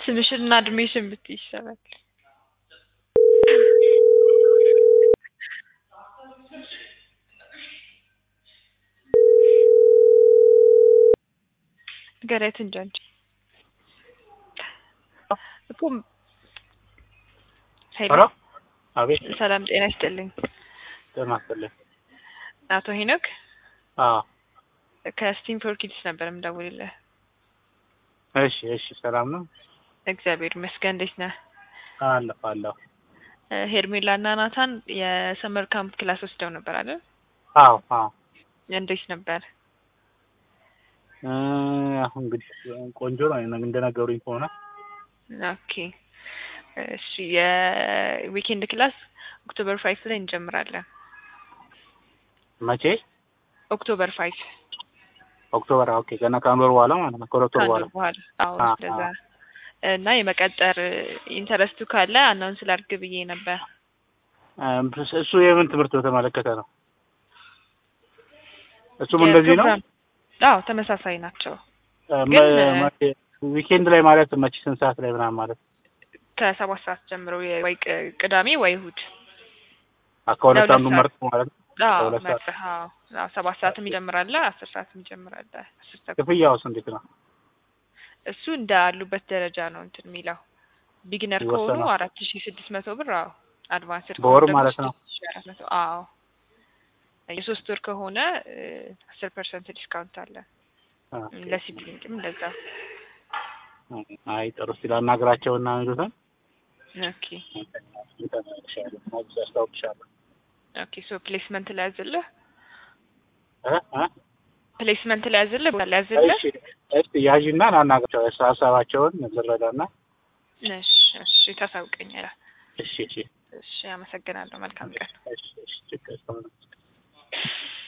ስምሽን እና እድሜሽን ብትይ ይሻላል። ንገሪያት እንጂ አንቺ እኮ ሄሎ ሄሎ አቤት ሰላም ጤና ይስጥልኝ። ጤና ይስጥልኝ። አቶ ሄኖክ አዎ ከስቲም ፎር ኪድስ ነበር የምደውልልህ። እሺ እሺ ሰላም ነው እግዚአብሔር ይመስገን። እንዴት ነህ? አለሁ አለሁ እ ሄርሜላ እና ናታን የሰመር ካምፕ ክላስ ወስደው ነበር አይደል? አዎ አዎ እንዴት ነበር? እ አሁን እንግዲህ ቆንጆ ነው እንደነገሩኝ ከሆነ ኦኬ እሺ የዊኬንድ ክላስ ኦክቶበር ፋይቭ ላይ እንጀምራለን። መቼ ኦክቶበር ፋይቭ ኦክቶበር ኦኬ ገና ከአንድ ወር በኋላ ማለት ነው ከሁለት ወር ከአንድ በኋላ ወር በኋላ አዎ አ- ስለዛ አ- እና የመቀጠር ኢንተረስቱ ካለ አናውንስ ላድርግ ብዬ ነበር። እ እሱ የምን ትምህርት በተመለከተ ነው እሱም እንደዚህ ነው የፕሮግራም- አዎ ተመሳሳይ ናቸው። እ ግን መ- መ- ዊኬንድ ላይ ማለት መቼ ስንት ሰዓት ላይ ምናምን ማለት ከሰባት ሰዓት ጀምሮ የ- ወይ ቅ- ቅዳሜ ወይ እሑድ አ- ከሁለት ለሁለት አንዱ ሰዓት። መርጥ ማለት ነው አዎ ከሁለት ሰዓት መርጠህ አዎ አዎ፣ ሰባት ሰዓትም ይጀምራል አስር ሰዓትም ይጀምራል አስር ሰዓት ክፍያውስ እንዴት ነው እሱ እንደ አሉበት ደረጃ ነው እንትን የሚለው ቢግነር ከሆኑ ይወሰናል። አራት ሺ ስድስት መቶ ብር አዎ አድቫንስድ በወር ከሆኑ ደግሞ ማለት ነው? ስድስት ሺ አራት መቶ አዎ የሶስት ወር ከሆነ አስር ፐርሰንት ዲስካውንት አለ ኦኬ። ለሲብሊንግም እንደዛ አይ ጥሩ እስኪ ላናግራቸውና የሚሉትን ኦኬ አስታውቅሻለሁ ኦኬ ሶ ፕሌስመንት ላይ ያዝልህ እ እ ፕሌስመንት ላይ ያዝልህ ቦታ ላይ ያዝልህ እሺ እስቲ ያዥና ላናግራቸው እሱ ሀሳባቸውን ልረዳና እሺ እሺ ታሳውቀኛለህ እሺ እሺ እሺ አመሰግናለሁ መልካም ቀን እሺ እሺ ችግር የለውም።